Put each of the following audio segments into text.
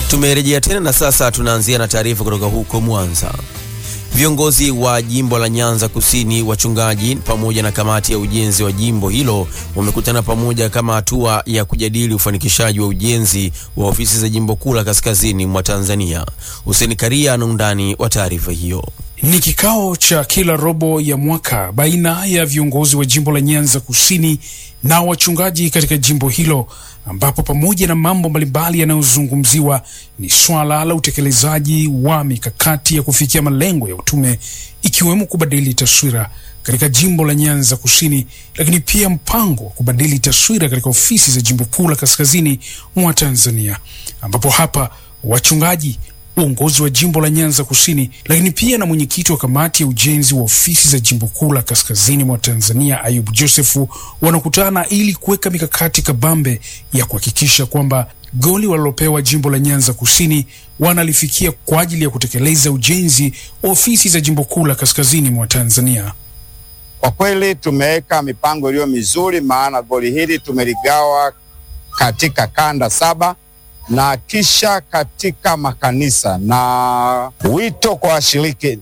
Tumerejea tena na sasa tunaanzia na taarifa kutoka huko Mwanza. Viongozi wa jimbo la Nyanza Kusini, wachungaji pamoja na kamati ya ujenzi wa jimbo hilo wamekutana pamoja kama hatua ya kujadili ufanikishaji wa ujenzi wa ofisi za jimbo kuu la kaskazini mwa Tanzania. Hussein Karia ana undani wa taarifa hiyo. Ni kikao cha kila robo ya mwaka baina ya viongozi wa jimbo la Nyanza Kusini na wachungaji katika jimbo hilo, ambapo pamoja na mambo mbalimbali yanayozungumziwa ni swala la utekelezaji wa mikakati ya kufikia malengo ya utume, ikiwemo kubadili taswira katika jimbo la Nyanza Kusini, lakini pia mpango wa kubadili taswira katika ofisi za jimbo kuu la kaskazini mwa Tanzania, ambapo hapa wachungaji uongozi wa jimbo la Nyanza Kusini, lakini pia na mwenyekiti wa kamati ya ujenzi wa ofisi za jimbo kuu la kaskazini mwa Tanzania Ayub Josefu wanakutana ili kuweka mikakati kabambe ya kuhakikisha kwamba goli walilopewa jimbo la Nyanza Kusini wanalifikia kwa ajili ya kutekeleza ujenzi wa ofisi za jimbo kuu la kaskazini mwa Tanzania. Kwa kweli tumeweka mipango iliyo mizuri, maana goli hili tumeligawa katika kanda saba na kisha katika makanisa. Na wito kwa washiriki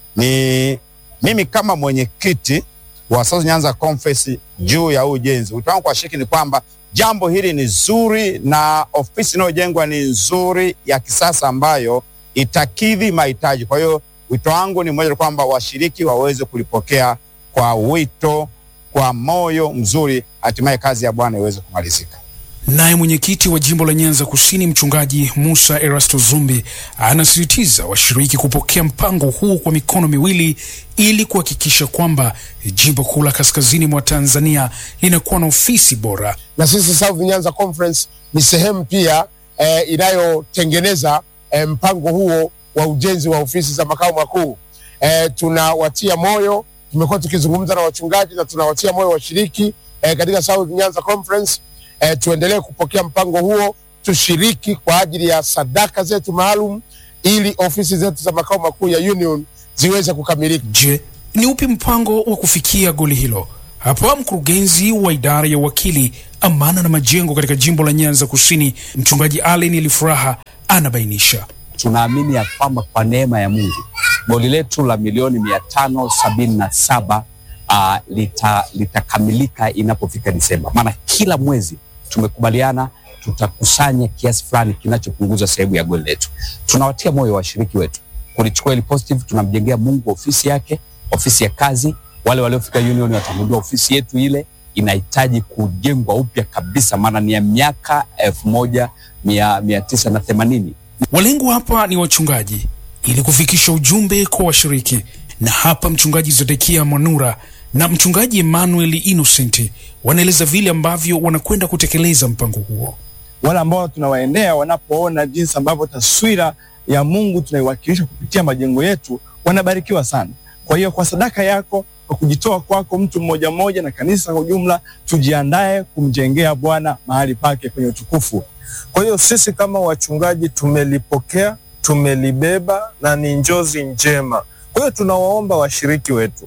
ni mimi kama mwenyekiti wa South Nyanza Conference juu ya ujenzi, wito wangu kwa washiriki ni kwamba jambo hili ni zuri na ofisi inayojengwa ni nzuri ya kisasa ambayo itakidhi mahitaji. Kwa hiyo wito wangu ni mmoja, kwamba washiriki waweze kulipokea kwa wito, kwa moyo mzuri, hatimaye kazi ya Bwana iweze kumalizika. Naye mwenyekiti wa jimbo la Nyanza Kusini mchungaji Musa Erasto Zumbi anasisitiza washiriki kupokea mpango huu kwa mikono miwili ili kuhakikisha kwamba jimbo kuu la kaskazini mwa Tanzania linakuwa na ofisi bora. Na sisi South Nyanza Conference ni sehemu pia eh, inayotengeneza eh, mpango huo wa ujenzi wa ofisi za makao makuu. Eh, tunawatia moyo, tumekuwa tukizungumza na wachungaji na tunawatia moyo washiriki eh, katika South Nyanza Conference E, tuendelee kupokea mpango huo, tushiriki kwa ajili ya sadaka zetu maalum ili ofisi zetu za makao makuu ya Union ziweze kukamilika. Je, ni upi mpango wa kufikia goli hilo? Hapa mkurugenzi wa idara ya wakili, amana na majengo katika jimbo la Nyanza Kusini, mchungaji Allen Elifuraha anabainisha. Tunaamini ya kwamba kwa neema ya Mungu goli letu la milioni mia tano sabini na saba uh, litakamilika lita inapofika Disemba, maana kila mwezi tumekubaliana tutakusanya kiasi fulani kinachopunguza sehemu ya goli letu. Tunawatia moyo washiriki wetu kulichukua ili positive. Tunamjengea Mungu ofisi yake, ofisi ya kazi. Wale waliofika Union watagundua ofisi yetu ile inahitaji kujengwa upya kabisa, maana ni ya miaka elfu moja mia, mia tisa na themanini. Walengwa hapa ni wachungaji ili kufikisha ujumbe kwa washiriki, na hapa mchungaji Zedekia Mwanura na mchungaji Emmanuel Innocent wanaeleza vile ambavyo wanakwenda kutekeleza mpango huo. Wale ambao tunawaendea wanapoona jinsi ambavyo taswira ya Mungu tunaiwakilisha kupitia majengo yetu wanabarikiwa sana. Kwa hiyo kwa sadaka yako, kwa kujitoa kwako, mtu mmoja mmoja na kanisa kwa ujumla, tujiandae kumjengea Bwana mahali pake kwenye utukufu. Kwa hiyo sisi kama wachungaji tumelipokea, tumelibeba na ni njozi njema. Kwa hiyo tunawaomba washiriki wetu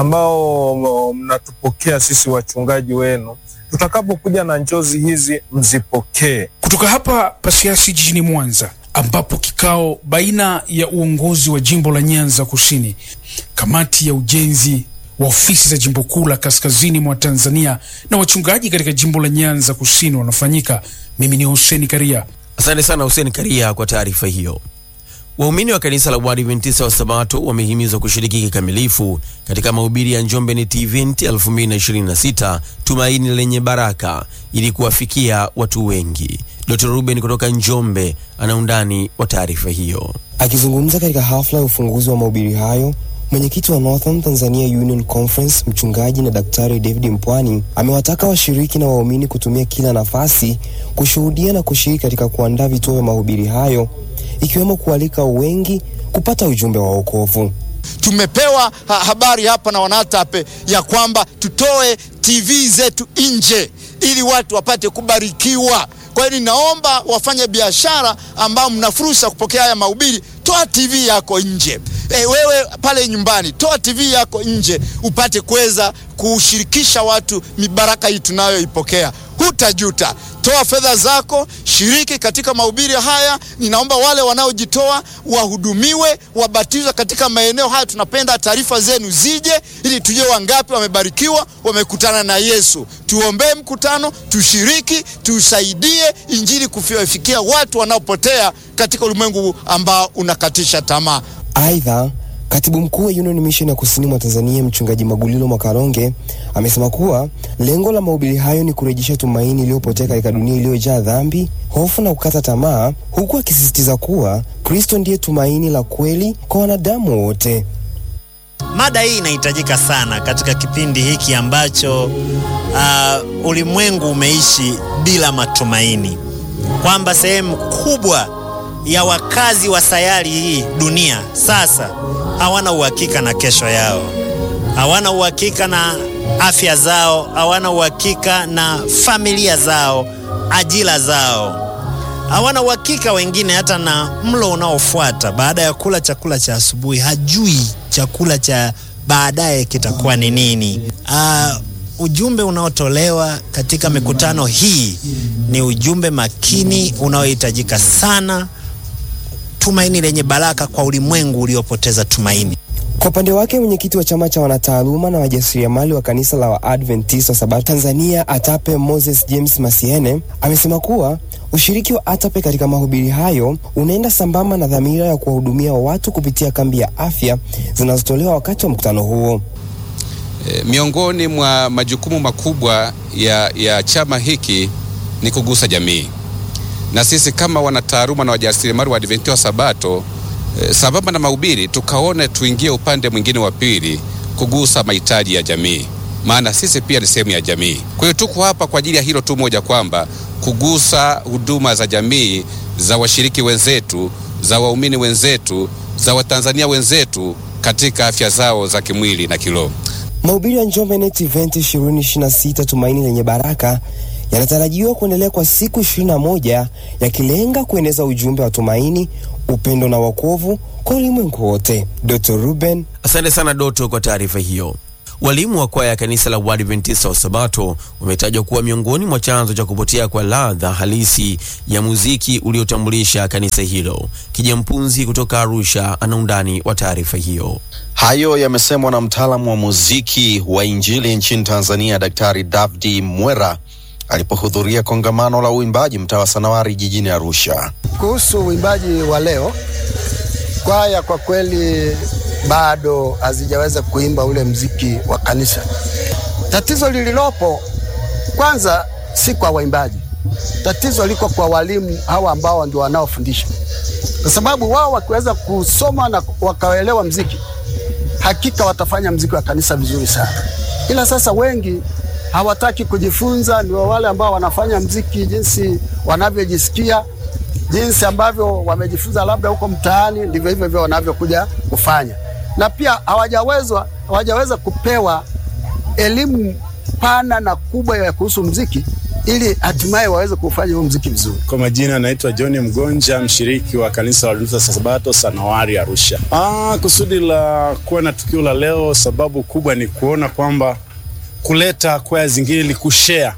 ambao mnatupokea sisi wachungaji wenu, tutakapokuja na njozi hizi mzipokee. Kutoka hapa Pasiasi jijini Mwanza, ambapo kikao baina ya uongozi wa jimbo la Nyanza Kusini, kamati ya ujenzi wa ofisi za jimbo kuu la kaskazini mwa Tanzania na wachungaji katika jimbo la Nyanza Kusini wanafanyika. Mimi ni Hussein Karia. Asante sana Hussein Karia kwa taarifa hiyo. Waumini wa kanisa la Waadventista wa Sabato wamehimizwa kushiriki kikamilifu katika mahubiri ya Njombe Net Event 2026 Tumaini lenye Baraka ili kuwafikia watu wengi. Dr. Ruben kutoka Njombe ana undani wa taarifa hiyo. Akizungumza katika hafla ya ufunguzi wa mahubiri hayo, mwenyekiti wa Northern Tanzania Union Conference mchungaji na daktari David Mpwani amewataka washiriki na waumini kutumia kila nafasi kushuhudia na kushiriki katika kuandaa vituo vya mahubiri hayo ikiwemo kualika wengi kupata ujumbe wa wokovu. Tumepewa ha habari hapa na wanatape ya kwamba tutoe TV zetu nje ili watu wapate kubarikiwa. Kwa hiyo ninaomba wafanya biashara ambao mna fursa kupokea haya mahubiri, toa TV yako nje. e, wewe pale nyumbani toa TV yako nje upate kuweza kushirikisha watu mibaraka hii tunayoipokea. Hutajuta. Toa fedha zako, shiriki katika mahubiri haya. Ninaomba wale wanaojitoa wahudumiwe, wabatizwe katika maeneo haya. Tunapenda taarifa zenu zije, ili tujue wangapi wamebarikiwa, wamekutana na Yesu. Tuombee mkutano, tushiriki, tusaidie injili kufikia watu wanaopotea katika ulimwengu ambao unakatisha tamaa. Aidha, katibu mkuu wa Union Mission ya kusini mwa Tanzania mchungaji Magulilo Mwakaronge amesema kuwa lengo la mahubiri hayo ni kurejesha tumaini iliyopotea katika dunia iliyojaa dhambi, hofu na kukata tamaa, huku akisisitiza kuwa Kristo ndiye tumaini la kweli kwa wanadamu wote. Mada hii inahitajika sana katika kipindi hiki ambacho uh, ulimwengu umeishi bila matumaini, kwamba sehemu kubwa ya wakazi wa sayari hii dunia sasa hawana uhakika na kesho yao, hawana uhakika na afya zao, hawana uhakika na familia zao, ajira zao, hawana uhakika wengine hata na mlo unaofuata baada ya kula chakula cha asubuhi, hajui chakula cha baadaye kitakuwa ni nini. Uh, ujumbe unaotolewa katika mikutano hii ni ujumbe makini unaohitajika sana, tumaini lenye baraka kwa ulimwengu uliopoteza tumaini. Kwa upande wake mwenyekiti wa chama cha wanataaluma na wajasiriamali wa kanisa la Waadventista wa Sabato Tanzania ATAPE Moses James Masiene amesema kuwa ushiriki wa ATAPE katika mahubiri hayo unaenda sambamba na dhamira ya kuwahudumia watu kupitia kambi ya afya zinazotolewa wakati wa mkutano huo. E, miongoni mwa majukumu makubwa ya, ya chama hiki ni kugusa jamii, na sisi kama wanataaluma na wajasiriamali wa Adventista wa Sabato e, sambamba na mahubiri tukaone tuingie upande mwingine wa pili kugusa mahitaji ya jamii, maana sisi pia ni sehemu ya jamii. Kwa hiyo tuko hapa kwa ajili ya hilo tu moja, kwamba kugusa huduma za jamii za washiriki wenzetu, za waumini wenzetu, za Watanzania wenzetu katika afya zao za kimwili na kiroho. Mahubiri ya Njombe Net Event 2026 Tumaini lenye Baraka yanatarajiwa kuendelea kwa siku 21 yakilenga kueneza ujumbe wa tumaini, upendo na wokovu kwa ulimwengu wote. Dr. Ruben Asante sana Doto kwa taarifa hiyo. Walimu wa kwaya ya kanisa la Waadventista wa Sabato wametajwa kuwa miongoni mwa chanzo cha kupotea kwa ladha halisi ya muziki uliotambulisha kanisa hilo. Kijampunzi kutoka Arusha ana undani wa taarifa hiyo. Hayo yamesemwa na mtaalamu wa muziki wa Injili nchini Tanzania, Daktari Davdi Mwera alipohudhuria kongamano la uimbaji mtaa wa Sanawari jijini Arusha. Kuhusu uimbaji wa leo, kwaya kwa kweli bado hazijaweza kuimba ule mziki wa kanisa. Tatizo lililopo kwanza si kwa waimbaji, tatizo liko kwa walimu hawa ambao ndio wanaofundisha, kwa sababu wao wakiweza kusoma na wakaelewa mziki, hakika watafanya mziki wa kanisa vizuri sana. Ila sasa wengi hawataki kujifunza, ndio wale ambao wanafanya mziki jinsi wanavyojisikia, jinsi ambavyo wamejifunza labda huko mtaani, ndivyo hivyo hivyo wanavyokuja kufanya, na pia hawajawezwa hawajaweza kupewa elimu pana na kubwa ya kuhusu mziki ili hatimaye waweze kufanya huo mziki vizuri. Kwa majina naitwa John Mgonja, mshiriki wa kanisa la Waadventista Sabato Sanawari Arusha. Ah, kusudi la kuwa na tukio la leo, sababu kubwa ni kuona kwamba kuleta kwaya zingine ili kushare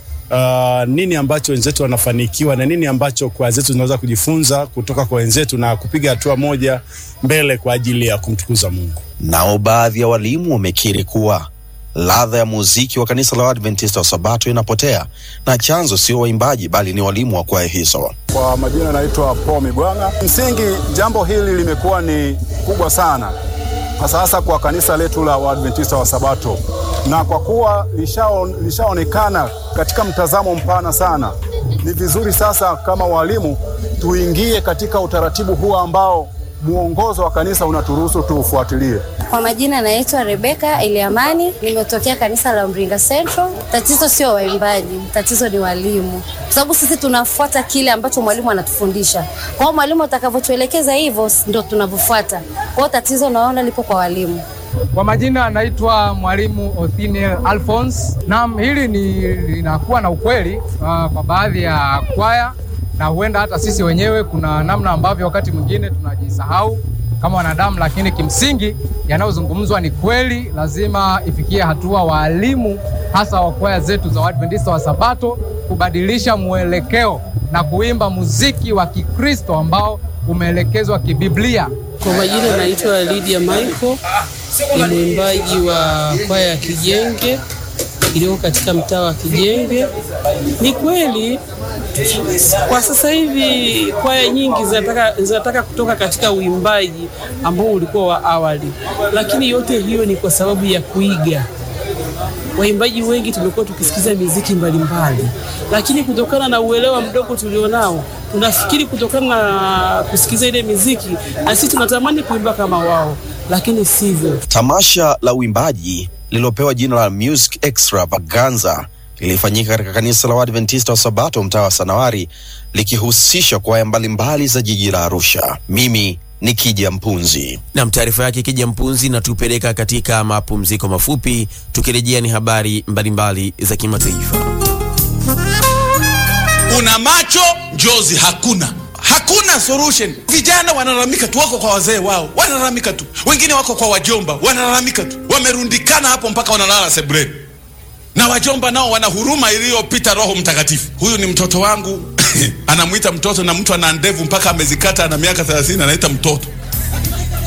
uh, nini ambacho wenzetu wanafanikiwa na nini ambacho kwaya zetu zinaweza kujifunza kutoka kwa wenzetu na kupiga hatua moja mbele kwa ajili ya kumtukuza Mungu. Nao baadhi ya walimu wamekiri kuwa ladha ya muziki wa kanisa la Waadventista wa Sabato inapotea na chanzo sio waimbaji bali ni walimu wa kwaya hizo. Kwa majina naitwa Paul Mibwanga. Msingi jambo hili limekuwa ni kubwa sana hasa hasa kwa kanisa letu la Waadventista wa Sabato, na kwa kuwa lishao- lishaonekana katika mtazamo mpana sana, ni vizuri sasa kama walimu tuingie katika utaratibu huu ambao mwongozo wa kanisa unaturuhusu tuufuatilie. Kwa majina naitwa Rebeka Eliamani, nimetokea kanisa la Mringa Central. Tatizo sio waimbaji, tatizo ni walimu, kwa sababu sisi tunafuata kile ambacho mwalimu anatufundisha. Kwa hiyo mwalimu atakavyotuelekeza hivyo ndo tunavyofuata. Kwa hiyo tatizo naona lipo kwa walimu. Kwa majina anaitwa mwalimu Othniel Alphonse. Naam, hili ni linakuwa na ukweli uh, kwa baadhi ya kwaya na huenda hata sisi wenyewe kuna namna ambavyo wakati mwingine tunajisahau kama wanadamu, lakini kimsingi yanayozungumzwa ni kweli. Lazima ifikie hatua waalimu hasa wa kwaya zetu za Waadventista wa Sabato kubadilisha mwelekeo na kuimba muziki wa Kikristo ambao umeelekezwa kibiblia. Kwa majina naitwa Lydia Michael, ni mwimbaji wa kwaya ya Kijenge iliyoko katika mtaa wa Kijenge. Ni kweli kwa sasa hivi kwaya nyingi zinataka, zinataka kutoka katika uimbaji ambao ulikuwa wa awali, lakini yote hiyo ni kwa sababu ya kuiga. Waimbaji wengi tumekuwa tukisikiza miziki mbalimbali, lakini kutokana na uelewa mdogo tulionao, tunafikiri kutokana na kusikiza ile miziki na sisi tunatamani kuimba kama wao, lakini sivyo. Tamasha la uimbaji lililopewa jina la Music Extravaganza lilifanyika katika kanisa la Waadventista wa Sabato mtaa wa Sanawari likihusisha kwaya mbalimbali za jiji la Arusha. Mimi ni Kija Mpunzi. Nam, taarifa yake Kija Mpunzi natupeleka katika mapumziko mafupi. Tukirejea ni habari mbalimbali za kimataifa. Una macho njozi hakuna hakuna solution. Vijana wanalalamika tu, wako kwa wazee wao wanalalamika tu, wengine wako kwa wajomba wanalalamika tu, wamerundikana hapo mpaka wanalala sebuleni, na wajomba nao wana huruma iliyopita Roho Mtakatifu. Huyu ni mtoto wangu anamwita mtoto, na mtu ana ndevu mpaka amezikata, ana miaka 30 anaita mtoto.